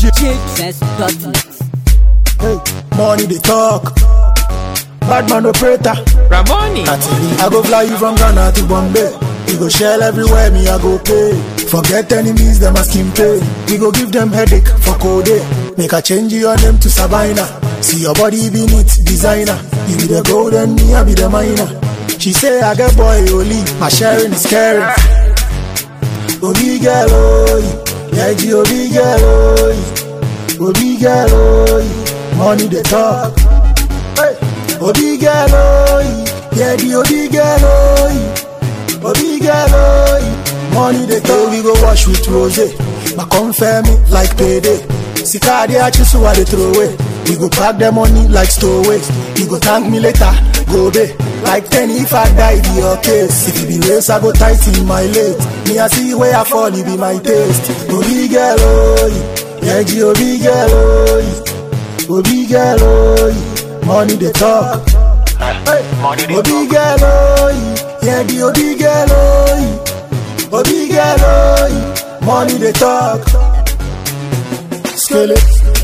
Best.net. Hey, money they talk. Bad man operator. Ramoni. Atili, I go fly you from Ghana to Bombay. We go shell everywhere, me I go pay. Forget enemies, them asking pay. We go give them headache for code. Make a change your name to Sabina. See your body be neat, designer. You be the gold and me I be the miner. She say I get boy only, my sharing is caring. Obi girl, oh, yeah, G, Obi girl, oh, Obi girl, oh, money they talk. Hey. Obi girl, oh, yeah, the Obi girl, oh, Obi girl, oh, money they talk. We go wash with rose, but confirm me like payday. Sika they actually so what they throw away. We go pack the money like stowaway. You go thank me later, go there. Like ten if I die, be your case. If you be race, I go tight in my late. Me I see where I fall, it be my taste. Obi girl, oh, yeah, G, Obi girl, oh, Obi girl, oh, money they talk. Money they Obi girl, oh, yeah, the Obi girl, oh, Obi girl, oh, money they talk. Skele,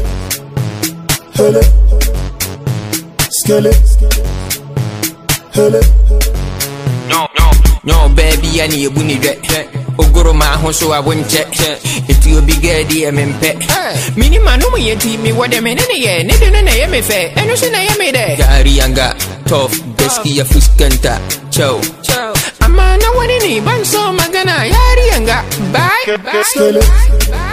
hele, skele, hele. No, no. No, baby, I need a bunny vet. Ogoro ma ho so I won't check. If you be good, dear men pet. Minima no me yeti me what them in any year. Nid in a me fair. And no sin I am there. Gary Yanga, tough, Besky a fuskanta. Chow. I'm a no one in a ban so magana. Yari Yanga. Bye. Skele,